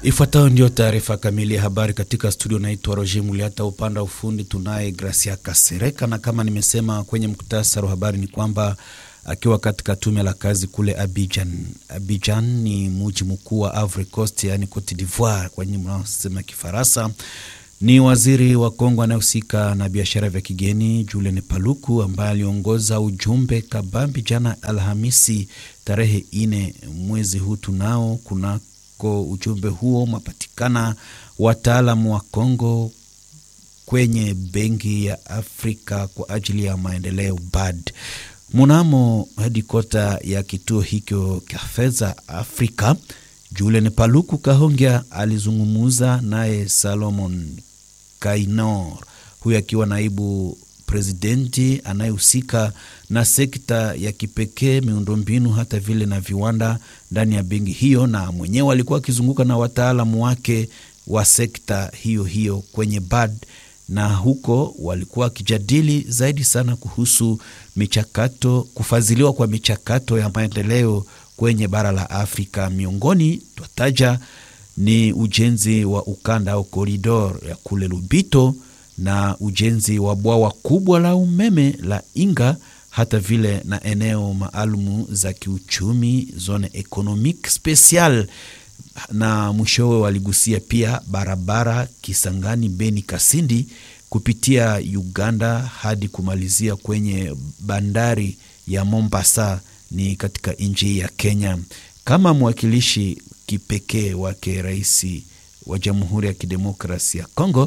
Ifuatayo ndio taarifa kamili ya habari katika studio. Naitwa Roger Muliata, upande wa ufundi tunaye Gracia Kasereka, na kama nimesema kwenye muktasari wa habari ni kwamba akiwa katika tume la kazi kule Abidjan. Abidjan ni mji mkuu wa Ivory Coast, yani Cote d'Ivoire kwa nyinyi mnaosema Kifaransa. Ni waziri wa Kongo anayehusika na biashara vya kigeni Julien Paluku ambaye aliongoza ujumbe kabambi jana Alhamisi tarehe ine mwezi huu tunao kunako ujumbe huo mapatikana wataalamu wa Kongo kwenye benki ya Afrika kwa ajili ya maendeleo BAD. Munamo hedikota ya kituo hicho cha fedha Afrika, Julien Paluku Kahongya alizungumuza naye Salomon Kainor, huyu akiwa naibu presidenti anayehusika na sekta ya kipekee miundombinu, hata vile na viwanda ndani ya benki hiyo, na mwenyewe alikuwa akizunguka na wataalamu wake wa sekta hiyo hiyo kwenye BAD na huko walikuwa wakijadili zaidi sana kuhusu michakato, kufadhiliwa kwa michakato ya maendeleo kwenye bara la Afrika. Miongoni twataja ni ujenzi wa ukanda au koridor ya kule Lubito na ujenzi wa bwawa kubwa la umeme la Inga, hata vile na eneo maalumu za kiuchumi zone economique special na mwishowe waligusia pia barabara Kisangani Beni Kasindi kupitia Uganda hadi kumalizia kwenye bandari ya Mombasa ni katika nchi ya Kenya. Kama mwakilishi kipekee wake rais wa Jamhuri ya Kidemokrasi ya Kongo,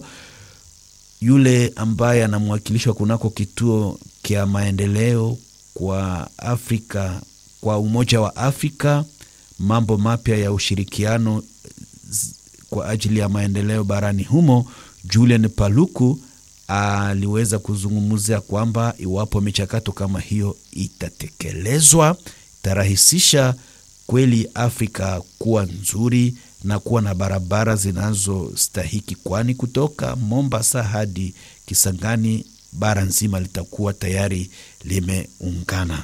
yule ambaye anamwakilishwa kunako kituo kya maendeleo kwa Afrika kwa Umoja wa Afrika mambo mapya ya ushirikiano kwa ajili ya maendeleo barani humo, Julian Paluku aliweza kuzungumzia kwamba iwapo michakato kama hiyo itatekelezwa, itarahisisha kweli Afrika kuwa nzuri na kuwa na barabara zinazostahiki, kwani kutoka Mombasa hadi Kisangani bara nzima litakuwa tayari limeungana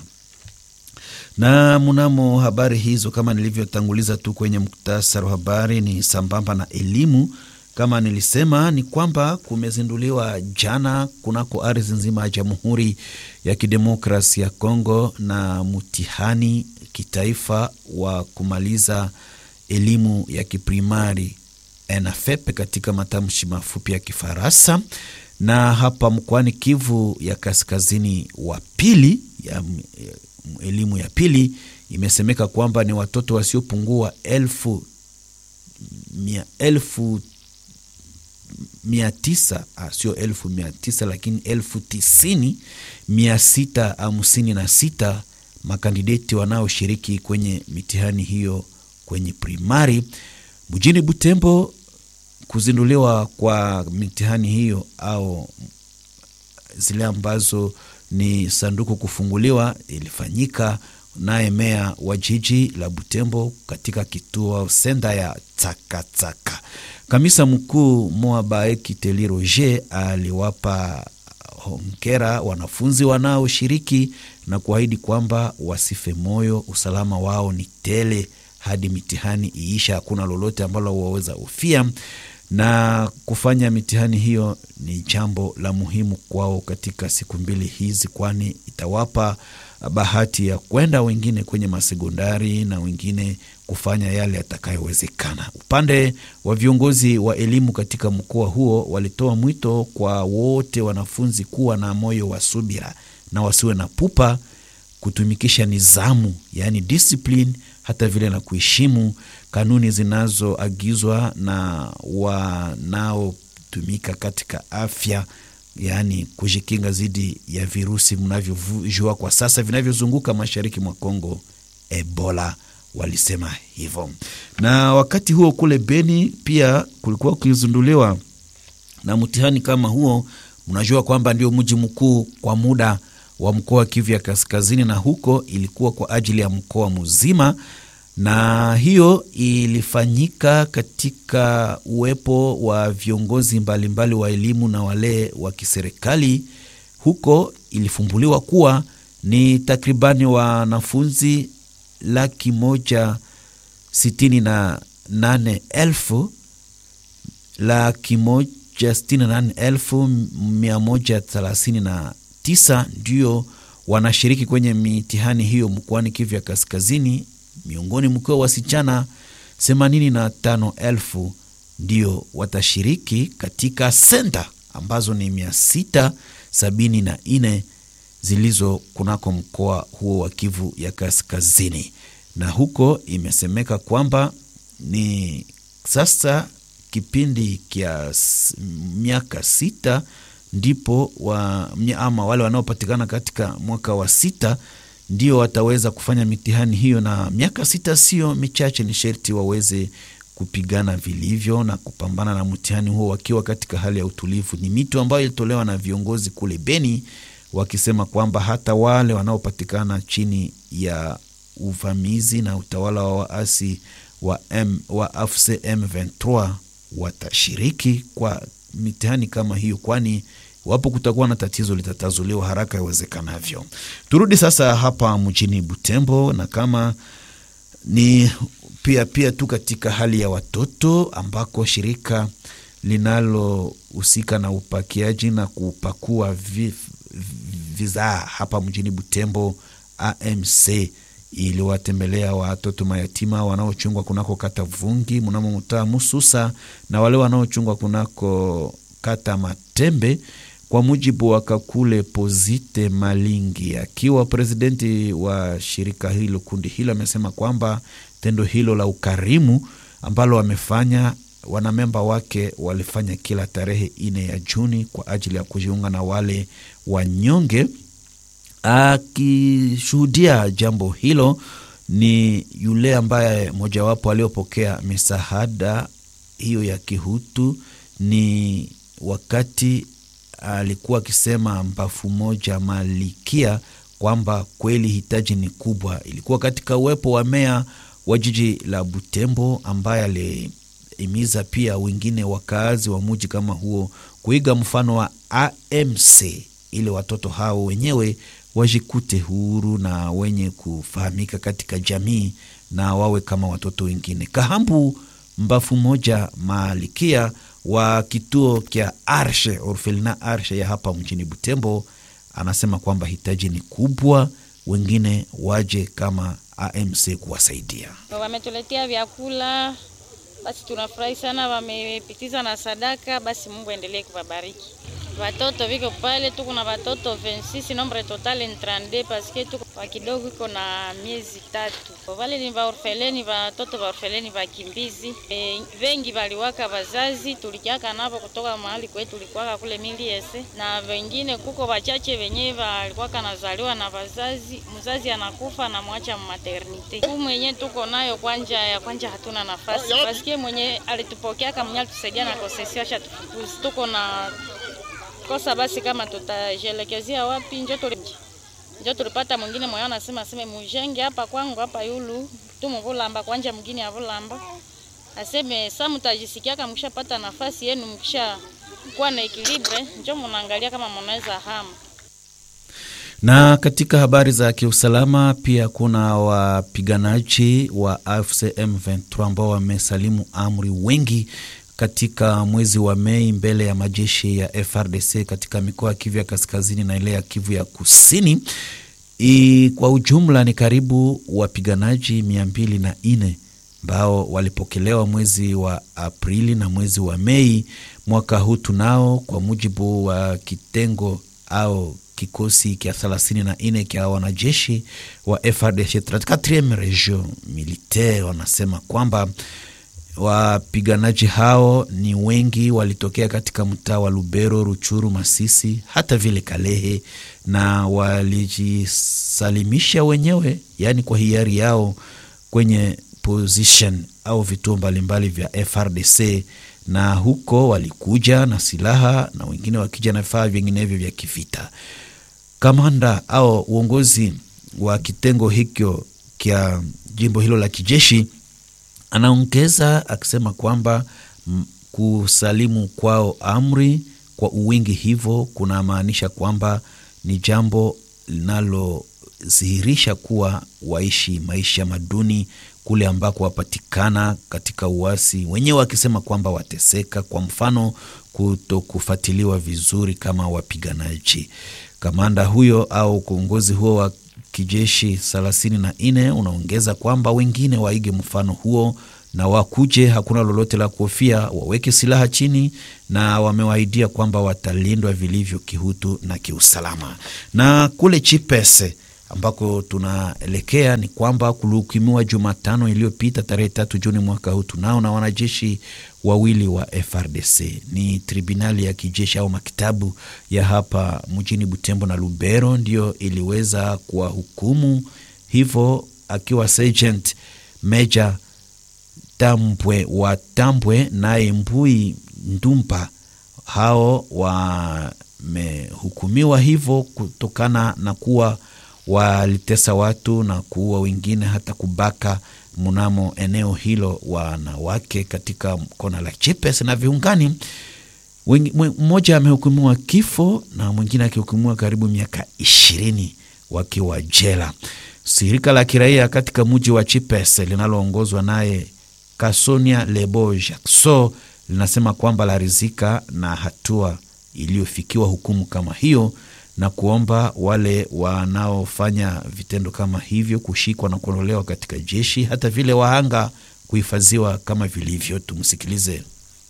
na mnamo habari hizo, kama nilivyotanguliza tu kwenye muktasari wa habari, ni sambamba na elimu. Kama nilisema, ni kwamba kumezinduliwa jana kunako ardhi nzima ya Jamhuri ya Kidemokrasi ya Kongo na mtihani kitaifa wa kumaliza elimu ya kiprimari ENAFEP katika matamshi mafupi ya Kifaransa, na hapa mkoani Kivu ya Kaskazini wa pili ya elimu ya pili imesemeka kwamba ni watoto wasiopungua elfu mia, elfu mia tisa sio elfu mia tisa lakini elfu tisini mia sita hamsini na sita makandideti wanaoshiriki kwenye mitihani hiyo kwenye primari mjini Butembo. Kuzinduliwa kwa mitihani hiyo au zile ambazo ni sanduku kufunguliwa ilifanyika naye meya wa jiji la Butembo katika kituo senda ya Tsakatsaka. Kamisa mkuu Moabaeki Teli Roger aliwapa hongera wanafunzi wanaoshiriki na kuahidi kwamba wasife moyo, usalama wao ni tele hadi mitihani iisha, hakuna lolote ambalo waweza ufia na kufanya mitihani hiyo ni jambo la muhimu kwao katika siku mbili hizi, kwani itawapa bahati ya kwenda wengine kwenye masekondari na wengine kufanya yale yatakayowezekana. Upande wa viongozi wa elimu katika mkoa huo walitoa mwito kwa wote wanafunzi kuwa na moyo wa subira na wasiwe na pupa, kutumikisha nizamu, yaani discipline, hata vile na kuheshimu kanuni zinazoagizwa na wanaotumika katika afya, yaani kujikinga dhidi ya virusi mnavyojua kwa sasa vinavyozunguka mashariki mwa Kongo, Ebola. Walisema hivyo. Na wakati huo kule Beni pia kulikuwa kukizinduliwa na mtihani kama huo. Mnajua kwamba ndio mji mkuu kwa muda wa mkoa wa Kivu ya Kaskazini, na huko ilikuwa kwa ajili ya mkoa mzima na hiyo ilifanyika katika uwepo wa viongozi mbalimbali mbali wa elimu na wale wa kiserikali. Huko ilifumbuliwa kuwa ni takribani wanafunzi laki moja sitini na nane elfu laki moja sitini na nane elfu mia moja thelathini na tisa ndio wanashiriki kwenye mitihani hiyo mkoani Kivu ya Kaskazini, miongoni mkiwa wasichana themanini na tano elfu ndio watashiriki katika senta ambazo ni mia sita sabini na nne zilizo kunako mkoa huo wa Kivu ya Kaskazini, na huko imesemeka kwamba ni sasa kipindi kya miaka sita ndipo wa, ama wale wanaopatikana katika mwaka wa sita ndio wataweza kufanya mitihani hiyo, na miaka sita sio michache, ni sherti waweze kupigana vilivyo na kupambana na mtihani huo wakiwa katika hali ya utulivu. Ni mito ambayo ilitolewa na viongozi kule Beni wakisema kwamba hata wale wanaopatikana chini ya uvamizi na utawala wa waasi wa, M, wa AFC M23 watashiriki kwa mitihani kama hiyo, kwani wapo kutakuwa na tatizo litatazuliwa haraka iwezekanavyo. Turudi sasa hapa mjini Butembo, na kama ni pia pia tu katika hali ya watoto ambako shirika linalohusika na upakiaji na kupakua vizaa hapa mjini Butembo AMC iliwatembelea watoto mayatima wanaochungwa kunako kata Vungi mnamo mtaa Mususa na wale wanaochungwa kunako kata Matembe. Kwa mujibu wa Kakule Pozite Malingi, akiwa presidenti wa shirika hilo, kundi hilo, amesema kwamba tendo hilo la ukarimu ambalo wamefanya wanamemba wake walifanya kila tarehe ine ya Juni kwa ajili ya kujiunga na wale wanyonge. Akishuhudia jambo hilo ni yule ambaye mojawapo aliopokea misaada hiyo ya kihutu, ni wakati alikuwa akisema mbafu moja Malikia kwamba kweli hitaji ni kubwa. Ilikuwa katika uwepo wa meya wa jiji la Butembo ambaye alihimiza pia wengine wakaazi wa muji kama huo kuiga mfano wa AMC ili watoto hao wenyewe wajikute huru na wenye kufahamika katika jamii na wawe kama watoto wengine. Kahambu mbafu moja Malikia wa kituo kya Arshe Orfelina Arshe ya hapa mjini Butembo anasema kwamba hitaji ni kubwa, wengine waje kama AMC kuwasaidia. Wametuletea vyakula, basi tunafurahi sana. Wamepitiza na sadaka, basi Mungu aendelee kuwabariki. Watoto viko pale, tuko na watoto 26 nombre total ni 32 paske tuko wa kidogo iko na miezi tatu. Wale ni vaorfeleni, watoto vaorfeleni vakimbizi e, vengi valiwaka wazazi, tulikiaka navo kutoka mahali kwetu tulikuwaka kule miliese, na wengine kuko wachache wenyewe walikuwaka nazaliwa na wazazi, mzazi anakufa na mwacha maternite. Huu mwenye tuko nayo kwanja ya kwanja hatuna nafasi paske mwenye alitupokea kama mwenye alitusaidia na kosesio acha tufukuzi, tuko na kosa basi, kama tutajielekezea wapi? Njo tuli njo tulipata mwingine moyo anasema aseme mujenge hapa kwangu hapa yulu tu mvulamba kwanja mwingine avulamba aseme sa mtajisikia kama mkishapata nafasi yenu mkisha kuwa na ekilibre, njo munaangalia kama mnaweza hama na katika habari za kiusalama pia kuna wapiganaji wa AFC M23 ambao wamesalimu amri wengi katika mwezi wa Mei mbele ya majeshi ya FRDC katika mikoa ya Kivu ya kaskazini na ile ya Kivu ya kusini. I, kwa ujumla ni karibu wapiganaji mia mbili na nne ambao walipokelewa mwezi wa Aprili na mwezi wa Mei mwaka huu tunao, kwa mujibu wa kitengo au kikosi kya thelathini na nne kya wanajeshi wa FRDC 34 region militaire wanasema kwamba wapiganaji hao ni wengi, walitokea katika mtaa wa Lubero, Ruchuru, Masisi, hata vile Kalehe, na walijisalimisha wenyewe, yaani kwa hiari yao kwenye position au vituo mbalimbali vya FRDC, na huko walikuja na silaha na wengine wakija na vifaa vinginevyo vya kivita. Kamanda au uongozi wa kitengo hicho kya jimbo hilo la kijeshi anaongeza akisema kwamba kusalimu kwao amri kwa uwingi hivyo kunamaanisha kwamba ni jambo linalodhihirisha kuwa waishi maisha maduni kule ambako wapatikana katika uasi, wenyewe wakisema kwamba wateseka, kwa mfano kuto kufuatiliwa vizuri kama wapiganaji. Kamanda huyo au kiongozi huo wa kijeshi thelathini na nne unaongeza kwamba wengine waige mfano huo na wakuje, hakuna lolote la kuhofia, waweke silaha chini, na wamewaidia kwamba watalindwa vilivyo kihutu na kiusalama. Na kule Chipese ambako tunaelekea ni kwamba kulihukumiwa Jumatano iliyopita tarehe tatu Juni mwaka huu tunao na wanajeshi wawili wa FRDC. Ni tribunali ya kijeshi au makitabu ya hapa mjini Butembo na Lubero ndiyo iliweza kuwahukumu hivyo, akiwa sergeant major Tambwe wa Tambwe naye Mbui Ndumpa, hao wamehukumiwa hivyo kutokana na kuwa walitesa watu na kuua wengine hata kubaka mnamo eneo hilo wanawake katika kona la Chipes na viungani. Mmoja amehukumiwa kifo na mwingine akihukumiwa karibu miaka ishirini wakiwa jela. Shirika la kiraia katika mji wa Chipes linaloongozwa naye Kasonia Lebo Jackson linasema kwamba larizika na hatua iliyofikiwa hukumu kama hiyo na kuomba wale wanaofanya vitendo kama hivyo kushikwa na kuondolewa katika jeshi, hata vile wahanga kuhifadhiwa kama vilivyo. Tumsikilize.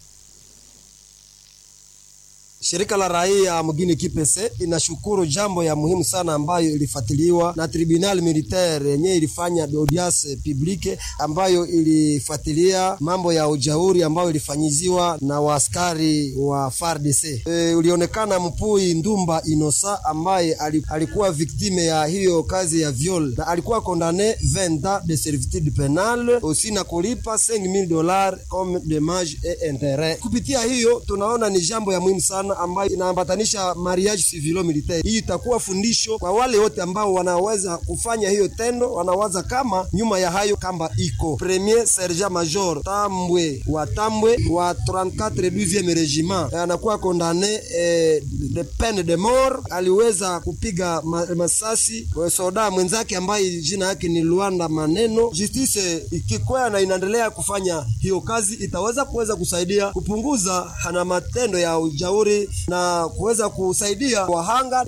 Shirika la raia mgini Kipese inashukuru jambo ya muhimu sana ambayo ilifuatiliwa na tribunal militaire yenye ilifanya audience publique ambayo ilifuatilia mambo ya ujauri ambayo ilifanyiziwa na waaskari wa FARDC. E, ulionekana Mpui Ndumba Inosa ambaye alikuwa viktime ya hiyo kazi ya viol na alikuwa kondane 20 ans de servitude penale usi na kulipa 5000 dollars comme dommage et interet. Kupitia hiyo tunaona ni jambo ya muhimu sana ambayo inaambatanisha mariage civilo militaire. Hii itakuwa fundisho kwa wale wote ambao wanaweza kufanya hiyo tendo, wanawaza kama nyuma ya hayo kamba iko premier sergent major Tambwe wa Tambwe wa 34 12e regiment anakuwa kondane eh, de peine de mort. Aliweza kupiga ma, masasi soda mwenzake ambaye jina yake ni Luanda Maneno. Justice ikikwea na inaendelea kufanya hiyo kazi, itaweza kuweza kusaidia kupunguza na matendo ya ujauri na kuweza kusaidia wahanga.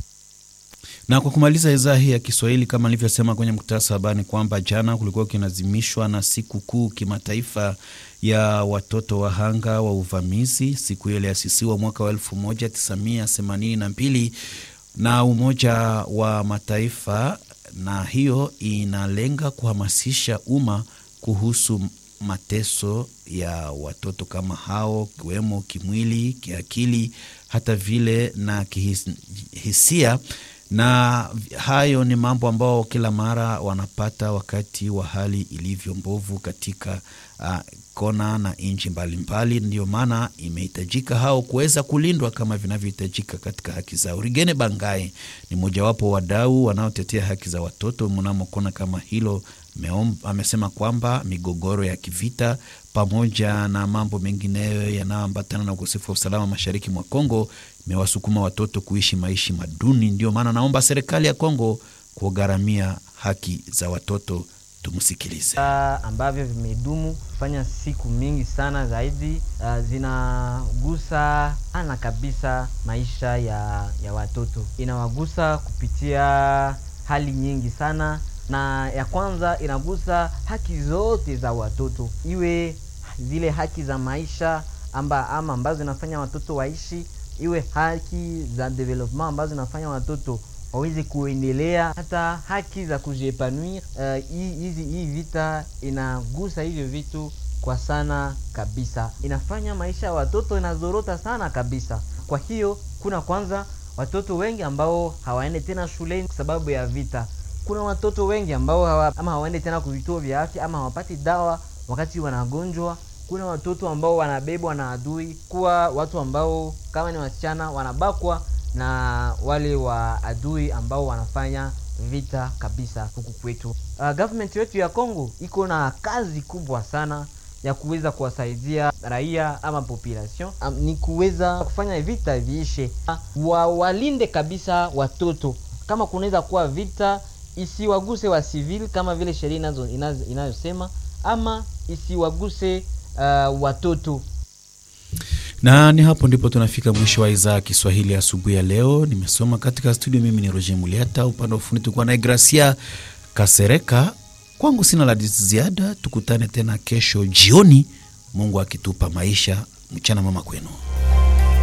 Na kwa kumaliza idhaa hii ya Kiswahili, kama nilivyosema kwenye mkutasa habari, ni kwamba jana kulikuwa kinazimishwa na siku kuu kimataifa ya watoto wahanga wa uvamizi. Siku hiyo iliasisiwa mwaka wa elfu moja tisa mia themanini na mbili na Umoja wa Mataifa, na hiyo inalenga kuhamasisha umma kuhusu mateso ya watoto kama hao kiwemo kimwili, kiakili, hata vile na kihisia. Na hayo ni mambo ambao kila mara wanapata wakati wa hali ilivyo mbovu katika uh, kona na nchi mbalimbali. Ndio maana imehitajika hao kuweza kulindwa kama vinavyohitajika katika haki zao. Rigene Bangae ni mojawapo wadau wanaotetea haki za watoto mnamo kona kama hilo Meom, amesema kwamba migogoro ya kivita pamoja na mambo mengineyo yanayoambatana na ukosefu wa usalama mashariki mwa Kongo imewasukuma watoto kuishi maishi maduni. Ndio maana naomba serikali ya Kongo kugharamia haki za watoto. Tumsikilize. ambavyo vimedumu kufanya siku mingi sana zaidi, uh, zinagusa ana kabisa maisha ya, ya watoto, inawagusa kupitia hali nyingi sana na ya kwanza inagusa haki zote za watoto, iwe zile haki za maisha amba ama ambazo zinafanya watoto waishi, iwe haki za development ambazo zinafanya watoto waweze kuendelea, hata haki za kujiepanouir. Hizi uh, hii vita inagusa hivyo vitu kwa sana kabisa, inafanya maisha ya watoto inazorota sana kabisa. Kwa hiyo kuna kwanza watoto wengi ambao hawaende tena shuleni kwa sababu ya vita kuna watoto wengi ambao hawa, ama hawaende tena kwa vituo vya afya ama hawapati dawa wakati wanagonjwa. Kuna watoto ambao wanabebwa na adui, kuwa watu ambao kama ni wasichana wanabakwa na wale wa adui ambao wanafanya vita kabisa huku kwetu. Uh, government yetu ya Kongo iko na kazi kubwa sana ya kuweza kuwasaidia raia ama population, um, ni kuweza kufanya vita viishe, wa, walinde kabisa watoto kama kunaweza kuwa vita isiwaguse wa civil kama vile sheria inayosema, ama isiwaguse uh, watoto na ni hapo ndipo tunafika mwisho wa idhaa ya Kiswahili asubuhi ya leo. Nimesoma katika studio, mimi ni Roger Muliata, upande wa ufundi tulikuwa naye Gracia Kasereka. Kwangu sina la ziada, tukutane tena kesho jioni, Mungu akitupa maisha. Mchana mama kwenu.